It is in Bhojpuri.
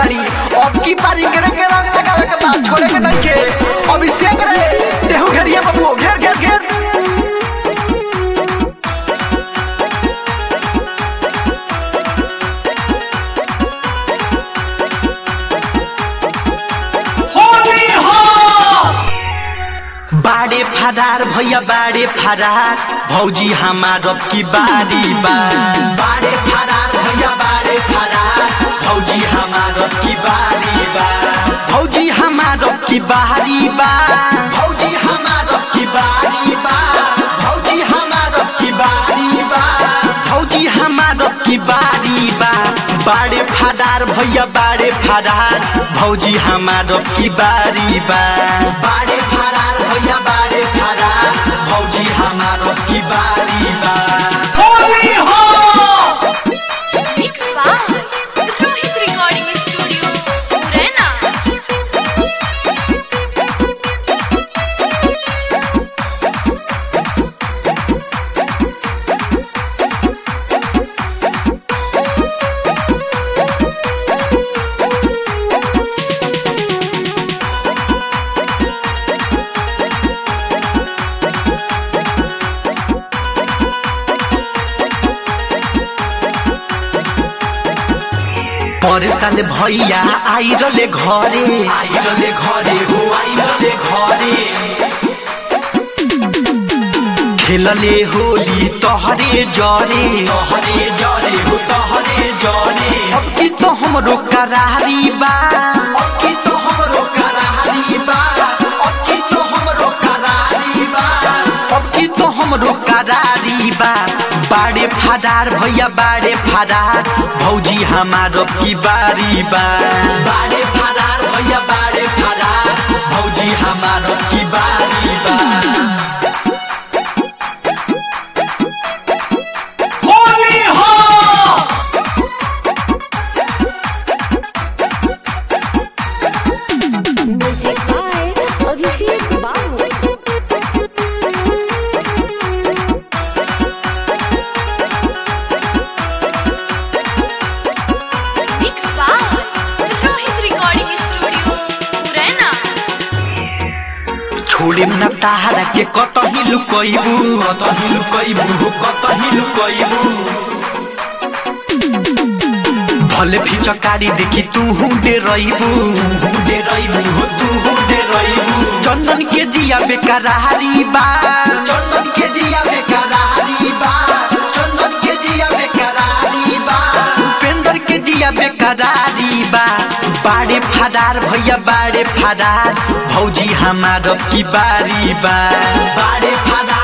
बाड़ी अब की पारी गिरे के रंग लगावे के बाद छोड़े के नहीं के अभिषेक रे देहु घेरिए बाबू घेर घेर घेर होली हो बाड़े फरार भैया बाड़े फरार भौजी हमार अब की बारी बा बाड़े फरार भैया बाड़े फरार भौजी हमार अब की बारी बा भौजी हमार अब की बारी बा भौजी हमार अब की बारी बा भौजी हमार अब की बारी बा भौजी हमार अब की बारी बा बाड़े फरार भैया बाड़े फरार भौजी हमार अब की बारी बा बाड़े फरार भैया बाड़े फरार भौजी हमार अब की बारी बा होली हो Mix by Rohit Recording Studio, Murena. पर साल भैया आई रले घरे आई रले घरे हो आई रले घरे खेलले होली तोहरे जरे तोहरे जरे हो तोहरे जरे अब की तो हमरो करारी बा अब की तो हमरो करारी बा अब की तो हमरो करारी बा अब की तो हमरो करारी बा बाड़े फरार भैया बाड़े फरार भौजी हमार अब की बारी बा बाड़े फरार भैया बाड़े फरार भौजी हमार अब की बारी बा होली हो Music by Abhishek Babu. Mix by Rohit Recording Studio, Murena. छोड़े न तारा के कतही लुकैबू कतही लुकैबू हो कतही लुकैबू भले फिचकारी देखि तू हुँडे रहिबू हुँडे रहिबू हो तू हुँडे रहिबू चन्दन के जिया बेकरारी बा चन्दन के जिया बेकरारी बा चन्दन के जिया बेकरारी बा उपेंद्र के जिया बेकरारी बा बाड़े फरार भैया बाड़े फरार भौजी हमार अब की बारी बा बाड़े फरार